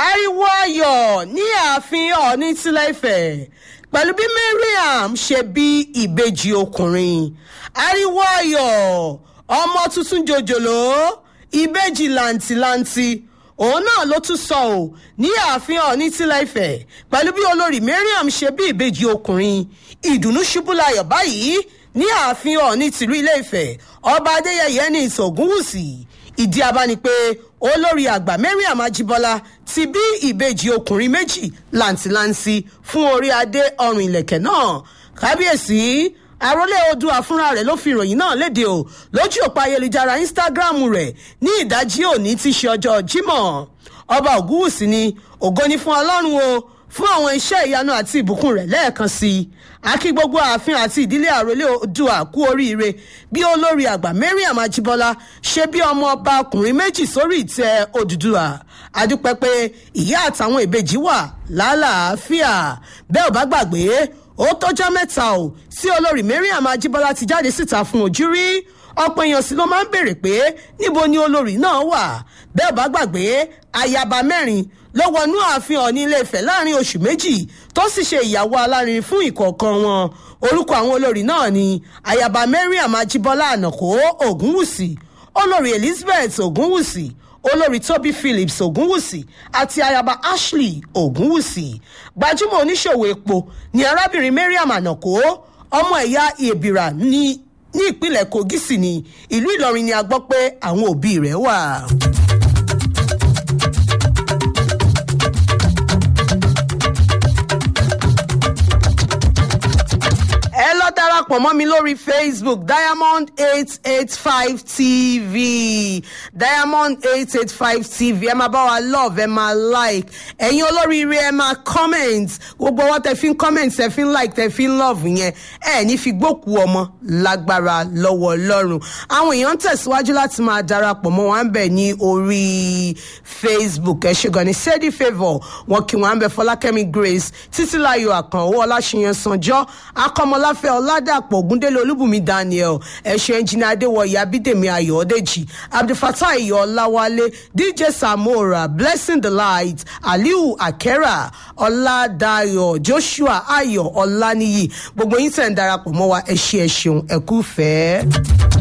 ariwo ayọ̀ ní ààfin ọ̀ọ́ni tilẹ̀ ìfẹ́ pẹ̀lú bí mariam ṣe bí ìbejì ọkùnrin ariwo ayọ̀ ọmọ tuntun jòjòló ìbejì làǹtìlanti òun náà ló tún sọ ọ́ ní ààfin ọ̀ọ́ni tilẹ̀ ìfẹ́ pẹ̀lú bí olórí mariam ṣe bí ìbejì ọkùnrin ìdùnnú ṣubú layọ̀ báyìí ní ààfin ọ̀ọ́ni tìlú ilé ìfẹ́ ọba adéyẹyẹ ní ìsọ̀gúnwùsì ìdí abá ni pé olórí àgbà mariam ajibola ti bí ìbejì ọkùnrin méjì làǹtìlanti fún orí adé ọrùn ìlẹ̀kẹ̀ náà kábíyèsí àròlé oòdùà fúnra rẹ̀ ló fi ìròyìn náà léde o lójú òpó ayélujára instagram rẹ̀ ní ìdájí òní tí í ṣe ọjọ́ jímọ̀ ọba ògúwùsì ni ògo ni fún ọlọ́run o fún àwọn iṣẹ́ ìyanu àti ìbùkún rẹ̀ lẹ́ẹ̀kan sí i akí gbogbo ààfin àti ìdílé àròlé oòdùà kú oríire bí olórí àgbà mariam ajibola ṣe bí ọmọ ọba ọkùnrin méjì sórí ìtẹ́ òdùdúà adúpẹ́ pé ìyá àtàwọn ìbejì wà lálàáfíà bẹ́ẹ̀ ò bá gbàgbé ó tọ́jọ́ mẹ́ta ò tí olórí mariam ajibola ti jáde síta fún ojú rí ọ̀pọ̀ èèyàn sì ló máa ń béèrè pé níbo ni olórí náà wà bẹ́ẹ̀ ò bá gbàgbé ayaba mẹ́rin ló wọnú ààfin ọ̀ní ilé ìfẹ́ láàrin oṣù méjì tó sì ṣe ìyàwó alárin fún ìkọ̀ọ̀kan wọn orúkọ àwọn olórí náà ni ayaba mariam ajibola ànàkó ògúnwùsì olórí elizabeth ògúnwùsì olórí toby phillips ògúnwùsì àti ayaba ashley ògúnwùsì gbajúmọ̀ oníṣòwò epo ni arábìnrin mariam ànàkó ọmọ ẹ̀yà ìbìrà ní ní ìpínlẹ̀ kogi sì ni ìlú ìlọrin ni a gbọ́ pé àwọn òbí rẹ̀ wà. ẹ lọ darapọ̀ mọ́ mi lórí facebook diamond eight eight five tv diamond eight eight five tv ẹ máa bá wa love ẹ máa like ẹ̀yin olóríire ẹ máa comment gbogbo wọn tẹ fi ń comment tẹ fi ń like tẹ fi ń love yẹn ẹ ní fi gbókù ọmọ lágbára lọ́wọ́ ọlọ́run àwọn èèyàn ń tẹ̀síwájú láti máa darapọ̀ mọ́ wọn bẹ̀ ní orí facebook ẹ ṣe gan ni sẹ́dí favour wọn kí wọn bẹ fọlákẹ́mi grace títílayọ̀ àkànwó ọláṣiyàn sanjọ́ akọ́mọláfẹ́ ọ̀làdàpọ̀ ògúndélé olúbùnmi daniel ẹ̀ṣẹ̀ ẹnjìnà adéwọ̀yí abídèmí ayọ̀ọ́dẹ́jì abdulfatai ọ̀làwálé dj samora blessing the light aliu akera ọ̀làdàyọ̀ joshua ayọ̀ ọ̀làníyì gbogbo yín tẹ̀ ń darapọ̀ mọ́ wa ẹ ṣé ẹ ṣeun ẹ kú fẹ́ẹ́.